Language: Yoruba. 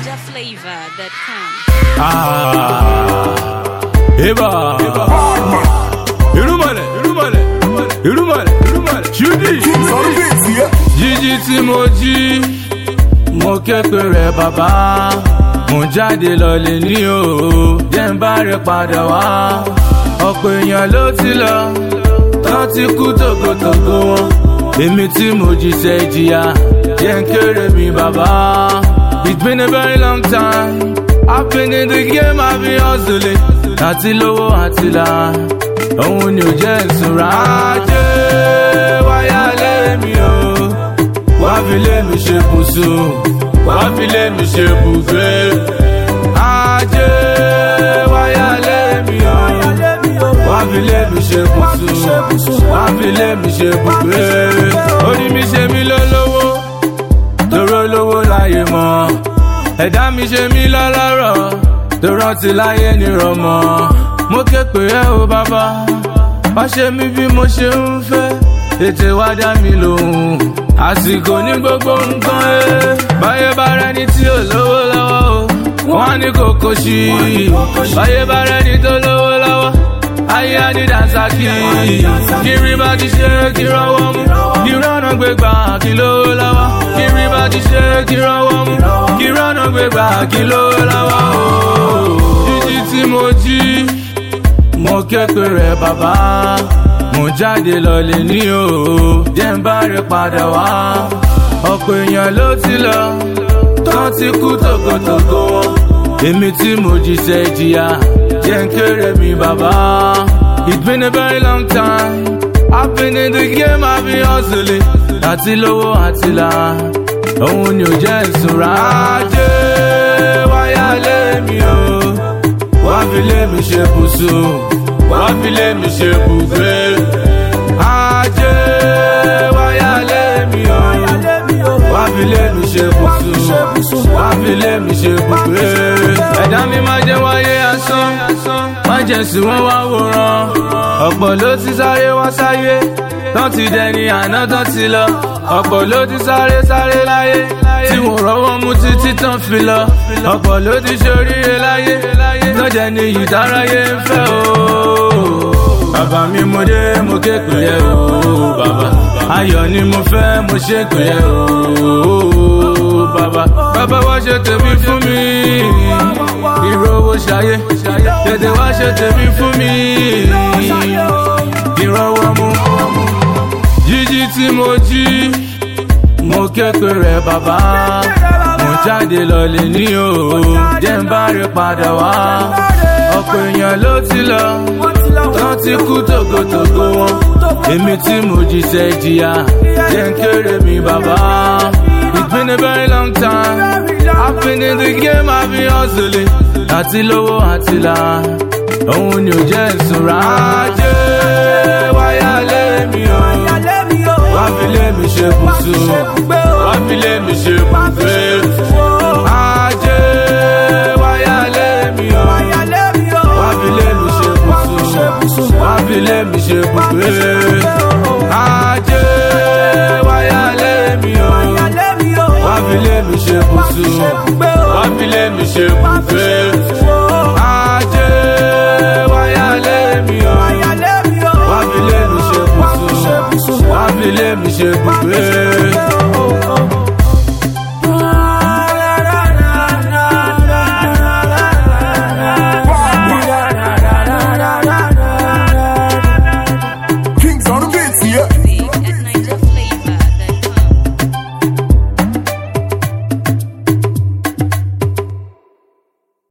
NigerFlavor.com. Eba. Irúmọlẹ̀, irúmọlẹ̀, irúmọlẹ̀, irúmọlẹ̀. Ṣúdì. Jíjí tí mo jí, mo képe rẹ̀ bàbá. Mo jáde lọlé ní o, jẹ́ ń bá rẹ̀ padà wá. Ọ̀pọ̀ èèyàn ló ti lọ, tán ti kú tògótògó wọn. Èmi tí mo jíṣẹ́ jìyà, jẹ́ ń kéré mi bàbá. It's been a very long time. I've been in the game, I've been hustling. Àti lówó àti là, òun ni ò jẹ́ ìṣúra. Ajé wáyà lé mi o, wá fi lé mi ṣe bùsùn, wá fi lé mi ṣe bùgbé. Ajé wáyà lé mi o, wá fi lé mi ṣe bùsùn, wá fi lé mi ṣe bùgbé. Orí mi ṣe mí lólówó, lóró lówó láyé mọ́ ẹ̀dá mi ṣe mí lọ́lọ́rọ̀ tó rántí láyé nírọ̀mọ́ mo ké pè ẹ́ o bàbá wá ṣe mí bí mo ṣe ń fẹ́ ètè wá dá mi lóhùn àsìkò ní gbogbo nǹkan ẹ báyé bá rẹni tí ò lówó lọ́wọ́ o wọ́n á ní kókó sí i báyé bá rẹni tó lówó lọ́wọ́ ayé á ní dànsákì kiri bá ti ṣe kí rọwọ́ mú kí rọ́nà gbégbá kí lówó lọ́wọ́ kiri bá ti ṣe kí rọwọ́ mú kí rọ́nà gbégbá kí lówó lọ́wọ́ o. jíjí tí mo jí mo képe rẹ̀ bàbá mo jáde lọlé ní o jẹ́ ń bá rẹ̀ padà wá ọ̀pọ̀ èèyàn ló ti lọ tán ti kú tògótògó wọn èmi tí mo jíṣẹ́ jìyà jẹ́ ń kéré mi bàbá. It's been a very long time. I've been in the game, I've been hustling. Àti lówó àti là, òun ni ò jẹ́ ìṣúra. Ajé wáyà lé mi o, wá fi lé mi ṣe bùsùn, wá fi lé mi ṣe bùgbé. Ajé wáyà lé mi o, wá fi lé mi ṣe bùsùn, wá fi lé mi ṣe bùgbé. Ẹ̀dá mi máa jẹ́ wáyé asán, má jẹ́ sùn wọ́n wá wòran. Ọ̀pọ̀ ló ti sáré wá sáyé, tán ti dẹni àná tán ti lọ. Ọ̀pọ̀ ló ti sáré sáré láyé, tí wọ́n rọ́wọ́ mú títí tán fi lọ. Ọ̀pọ̀ ló ti ṣoríire láyé, lọ́jọ́ ni ìdárayé ń fẹ́ o. Bàbá mi mo dé mo ké pè é o bàbá. Ayọ̀ ni mo fẹ́ mo ṣe pè é o bàbá. Bàbá wá ṣe tèmi fún mi. Ìrówó ṣayé. Tètè wá ṣe tèmi fún mi. Ìrọ̀wọ́ mu. Jíjí tí mo jí. Mo ké pè rẹ̀ bàbá. Mo jáde lọlé ní o. Jẹ́ ń bá rẹ̀ padà wá. Ọ̀pọ̀ èèyàn ló ti lọ. Tán ti kú tògótògó wọn. Èmi tí mo jíṣẹ́ jìyà. Jẹ́ ń kéré mi bàbá. It's been a very long time. I've been in the game, I've been hustling. Àti lówó àti là, òun ni ò jẹ́ ìṣúra. Ajé wáyà lé mi o, wá fi lé mi ṣe bùsùn, wá fi lé mi ṣe bùgbé. Ajé wáyà lé mi o, wá fi lé mi ṣe bùsùn, wá fi lé mi ṣe bùgbé. Ajé wáyà lé mi o wá fi lé mi ṣe bùsùn wá fi lé mi ṣe bùgbé.